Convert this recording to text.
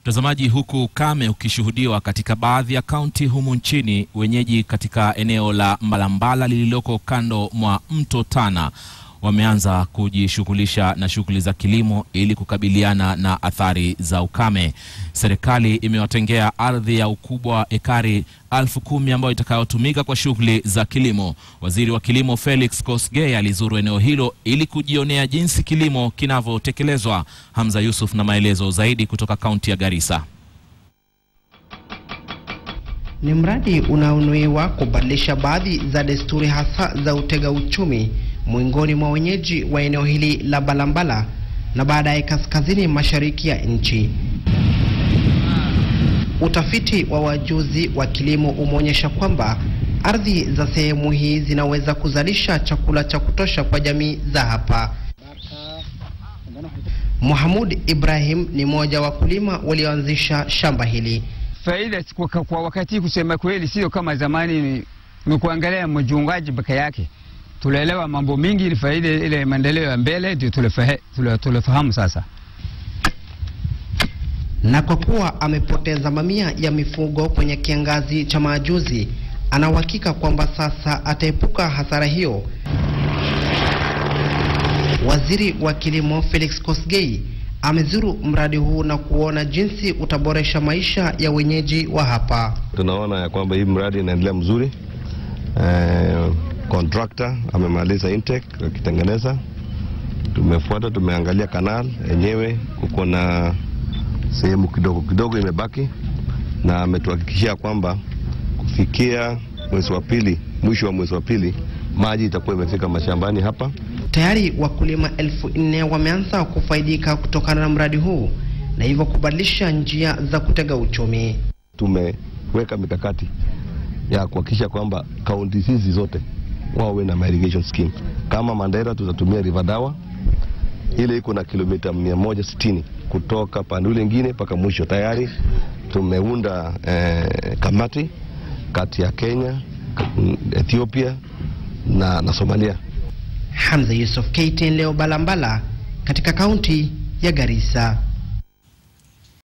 Mtazamaji, huku ukame ukishuhudiwa katika baadhi ya kaunti humu nchini, wenyeji katika eneo la Mbalambala lililoko kando mwa mto Tana wameanza kujishughulisha na shughuli za kilimo ili kukabiliana na athari za ukame. Serikali imewatengea ardhi ya ukubwa wa ekari elfu kumi ambayo itakayotumika kwa shughuli za kilimo. Waziri wa Kilimo Felix Kosgei alizuru eneo hilo ili kujionea jinsi kilimo kinavyotekelezwa. Hamza Yusuf na maelezo zaidi kutoka kaunti ya Garissa. Ni mradi unaonuiwa kubadilisha baadhi za desturi hasa za utega uchumi miongoni mwa wenyeji wa eneo hili la Balambala na baadaye kaskazini mashariki ya nchi. Utafiti wa wajuzi wa kilimo umeonyesha kwamba ardhi za sehemu hii zinaweza kuzalisha chakula cha kutosha kwa jamii za hapa. Muhamud Ibrahim ni mmoja wa wakulima walioanzisha shamba hili. Faida kwa, kwa wakati kusema kweli sio kama zamani, ni kuangalia mjungaji peke yake. Tunaelewa mambo mingi, ni faida ile maendeleo ya mbele ndio tulifahamu sasa. Na kwa kuwa amepoteza mamia ya mifugo kwenye kiangazi cha majuzi, ana uhakika kwamba sasa ataepuka hasara hiyo. Waziri wa Kilimo Felix Kosgei amezuru mradi huu na kuona jinsi utaboresha maisha ya wenyeji wa hapa. Tunaona ya kwamba hii mradi inaendelea mzuri. Eh, contractor amemaliza intake akitengeneza, tumefuata, tumeangalia kanal yenyewe, kuko na sehemu kidogo kidogo imebaki, na ametuhakikishia kwamba kufikia mwezi wa pili, mwisho wa mwezi wa pili, maji itakuwa imefika mashambani hapa. Tayari wakulima elfu nne wameanza kufaidika kutokana na mradi huu na hivyo kubadilisha njia za kutega uchumi. Tumeweka mikakati ya kuhakikisha kwamba kaunti hizi zote wawe na irrigation scheme. Kama Mandera tutatumia River Dawa ile iko na kilomita 160 kutoka pande ule ingine mpaka mwisho. Tayari tumeunda eh, kamati kati ya Kenya, Ethiopia na, na Somalia. Hamza Yusuf, KTN leo Balambala katika kaunti ya Garissa.